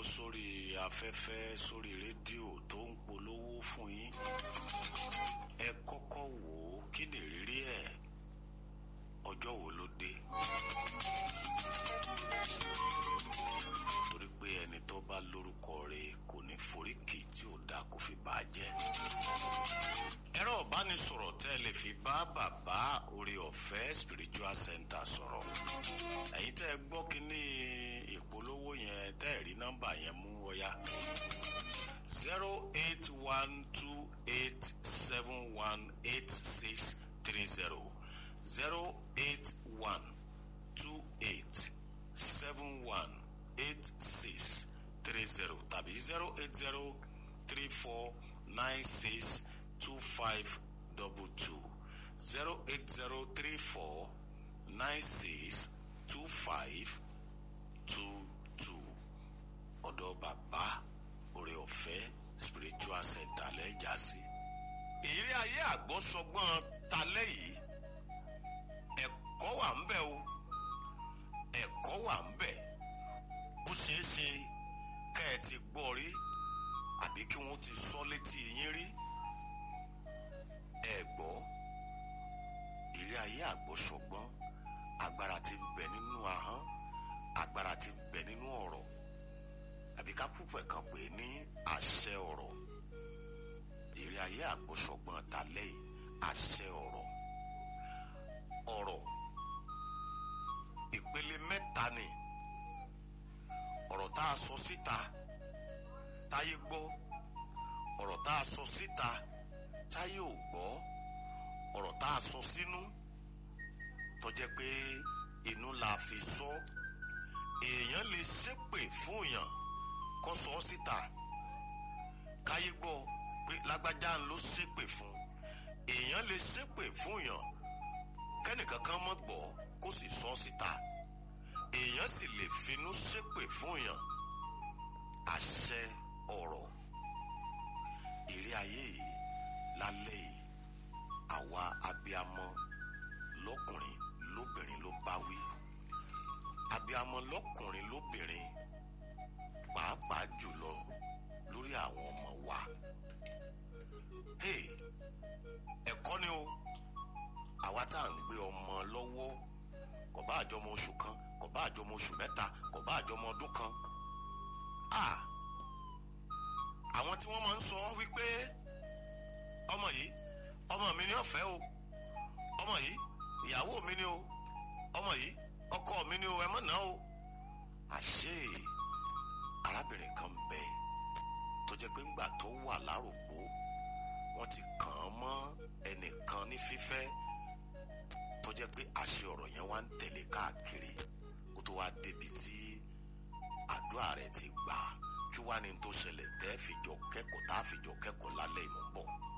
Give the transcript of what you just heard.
sórí afẹ́fẹ́ sórí rédíò tó ń polówó fún yín ẹ kọ́kọ́ wò ó kí ni ìrírí ẹ̀ ọjọ́ wo ló dé torí pé ẹni tó bá lórúkọ rẹ̀ kò ní foríkì tí ò dáa kó fi bàá jẹ́ ẹ̀rọ ìbánisọ̀rọ̀ tẹ́ ẹ lè fi bá bàbá orí ọ̀fẹ́ spiritual center sọ̀rọ̀ ẹ̀yin tẹ́ ẹ gbọ́ kínní ìpolówó yẹn tẹ́ ẹ rí nọ́mbà yẹn mú ọ̀yá zero eight one two eight seven one eight six three zero zero eight one two eight seven one eight six three zero tàbí zero eight zero three four nine six two five double two zero eight zero three four nine six two five two two ọ̀dọ̀ bàbá oore ọ̀fẹ́ spiritual center lẹ́jà sí. ìrírí ayé àgbọ́sọgbọ́n talẹ́ yìí ẹ̀kọ́ wà ń bẹ̀ o ẹ̀kọ́ wà ń bẹ̀ ó ṣeé ṣe kẹ́ ẹ ti gbọ́ rí àbí kí wọ́n ti sọ létí yín rí ẹ gbọ́ ìrírí ayé àgbọ́sọgbọ́n agbára tí ń bẹ nínú ahọ́n agbára tí ń bẹ nínú ọ̀rọ̀ àbí ká fúnfẹ̀ kan pè ní àṣẹ ọ̀rọ̀ ìrírí ayé àgbọ́sọgbọ́n talẹ́ yìí àṣẹ ọ̀rọ̀ ọ̀rọ̀ ìpele mẹ́ta ni ọ̀rọ̀ tá a sọ síta táyé gbọ́ ọ̀rọ̀ tá a sọ síta táyé ò gbọ́ ọ̀rọ̀ tá a sọ sínú tó jẹ́ pé inú la fi sọ èèyàn lè ṣépè fún èèyàn kó sọ ọ́ síta káyé gbọ́ pé lágbájá ló ṣépè fún èèyàn lè ṣépè fún èèyàn kẹ́nìkan kan mọ̀ gbọ́ kó sì sọ ọ́ síta èèyàn sì lè finú ṣépè fún èèyàn àṣẹ ọ̀rọ̀ ìrí ayé yìí lálẹ́ yìí àwa abiamọ lọ́kùnrin lóbìnrin ló bá wí abiamọ lọ́kùnrin lóbìnrin pàápàá jùlọ lórí àwọn ọmọ wa hey ẹ̀kọ́ ni o àwa tá à ń gbé ọmọ lọ́wọ́ kò bá àjọmọ oṣù kan kò bá àjọmọ oṣù mẹ́ta kò bá àjọmọ ọdún kan ah àwọn tí wọ́n máa ń sọ wípé ọmọ yìí ọmọ mi ni ọ̀fẹ́ o ọmọ yìí ìyàwó mi ni o ọmọ yìí ọkọ mi ni o ẹ má ná o àṣé arábìnrin kan bẹ tó jẹ́ pé ńgbà tó wà lárògbó wọ́n ti kàn án mọ́ ẹnìkan ní fífẹ́ tó jẹ́ pé àṣẹ ọ̀rọ̀ yẹn wá ń tẹ̀lé káàkiri kó tó wá débi tí àdúrà rẹ̀ ti gbà kí wá ní tó ṣẹlẹ̀ tẹ́ fìjọ kẹ́kọ̀ọ́ tá a fìjọ kẹ́kọ̀ọ́ lálẹ́ ìmọ̀ bọ̀.